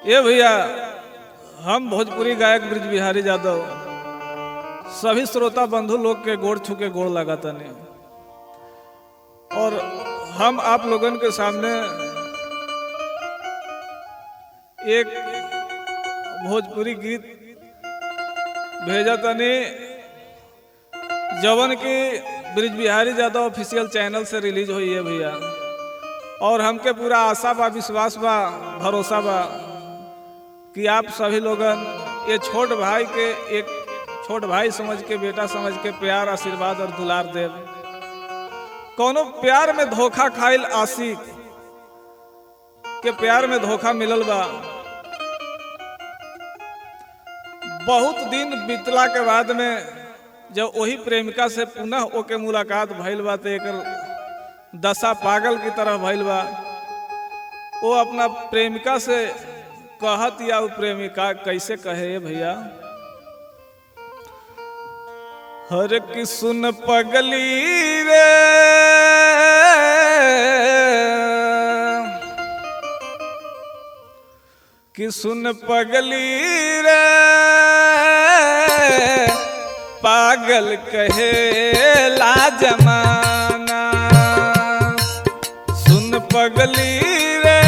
ये भैया हम भोजपुरी गायक ब्रिज बिहारी यादव सभी श्रोता बंधु लोग के गोड़ छू के गोड़ लगा तनी और हम आप लोगन के सामने एक भोजपुरी गीत भेजा तनी जवन की ब्रिज बिहारी यादव ऑफिशियल चैनल से रिलीज हुई है भैया और हमके पूरा आशा बा विश्वास बा भरोसा बा कि आप सभी लोगन ये छोट भाई के एक छोट भाई समझ के बेटा समझ के प्यार आशीर्वाद और दुलार देव कोनो प्यार में धोखा खाइल आशिक के प्यार में धोखा मिलल बा बहुत दिन बीतला के बाद में जब वही प्रेमिका से पुनः ओके मुलाकात भइल बा तो एकर दशा पागल की तरह भइल बा वो अपना प्रेमिका से कहत या वो प्रेमिका कैसे कहे भैया हर की सुन पगली रे कि सुन पगली रे पागल कहे ला जमाना सुन पगली रे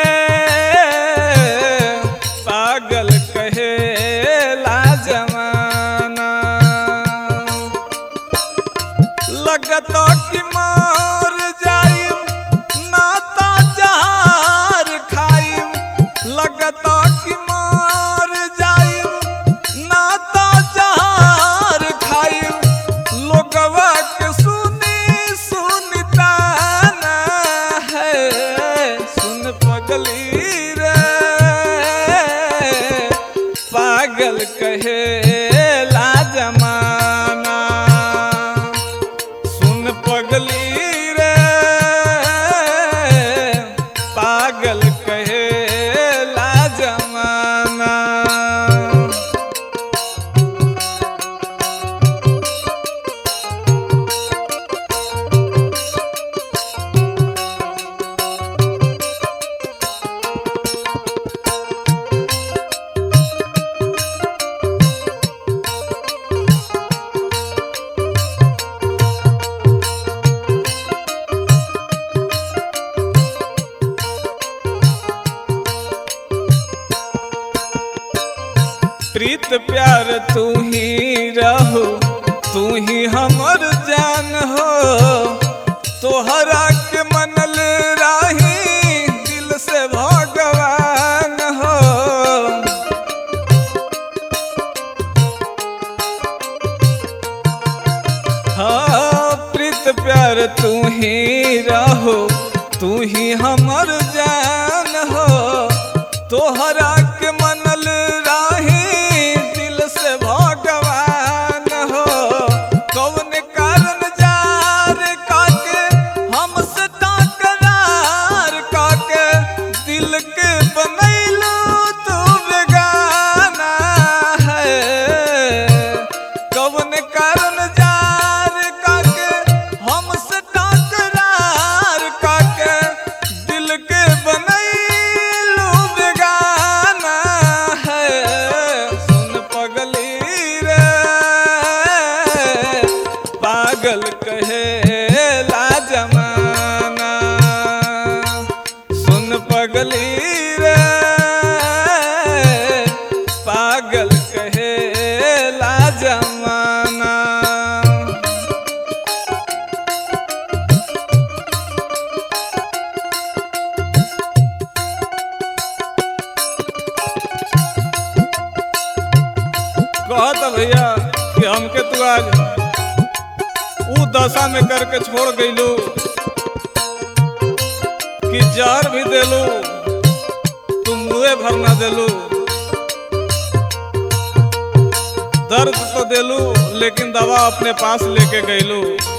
पागल कहे ला जमाना लगतो कि मार जाइम नाता जहार खाइम लगतो कि मार जाइम नाता जहार खाइम लोगवा के सुनी सुनता ना है सुन पगली रे पागल कहे ला जमाना सुन पगली रे पागल कहे ला जमाना प्रीत प्यार तू ही रहो तू ही हमर जान हो तोहरा के मनल राही दिल से भगवान हो हाँ प्रीत प्यार तू ही रहो तू ही हमर जान हो तोहरा के मनल राही दिल से भगवान हो कौन कारण जार काके हमसे तकरार काके दिल के बनैलो तू बेगाना है कौन कारण जार काके हमसे तकरार काके दिल के बनैलो बेगाना है सुन पगली रे पागल कहे ला जमाना सुन पगली रे पागल कहे ला जमाना कहत भैया कि हमके तू आज ऊ दशा में करके छोड़ गईलू कि जहर भी देलू तू मुँहे भर ना देलू दर्द तो देलू लेकिन दवा अपने पास लेके गईलू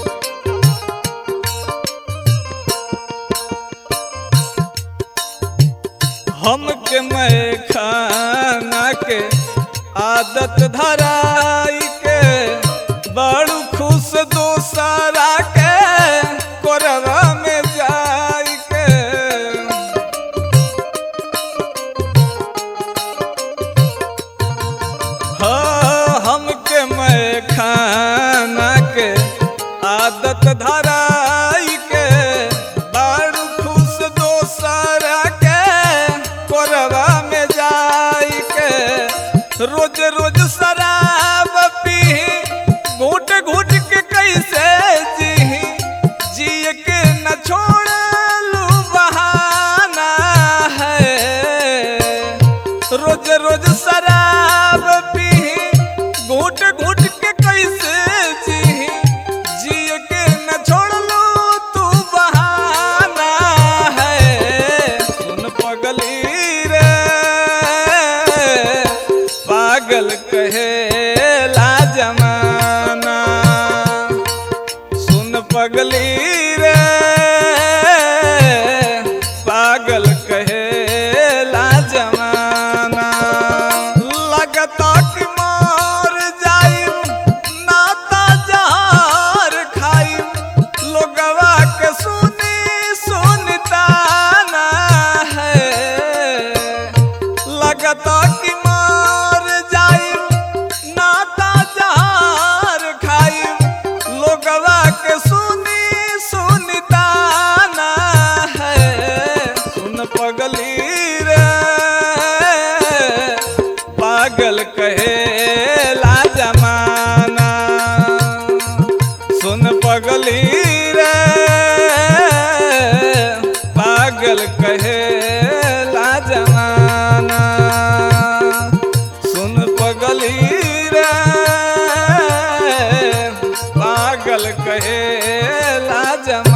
हमके मैं खाना के आदत धराई के बड़ू खुश दोसरा के कोरवा में जाई के आदत धराई के बड़ खुश दोसर के कोरबा में जाई के रोज रोज शराब पी घूट घूट के कैसे जी जिए के न छोड़लू बहाना है रोज रोज शराब पी घूट घूट के कैसे जी जिए के न छोड़लू तू बहाना है सुन पगली रे पागल कहे ला जमाना सुन पगली रे पागल कहे ला जमाना लगता कि मार जाइम नाता जहार खाइम लोगवा के सुनी सुनता ना है लगता कि मार जाइम नाता जहार खाइम लोगवा के सुनी सुनता ना है सुन पगली रे पागल कहे ला जमाना सुन पगली रे पागल कहे ला जमाना सुन पगली रे पागल कहे ला जमाना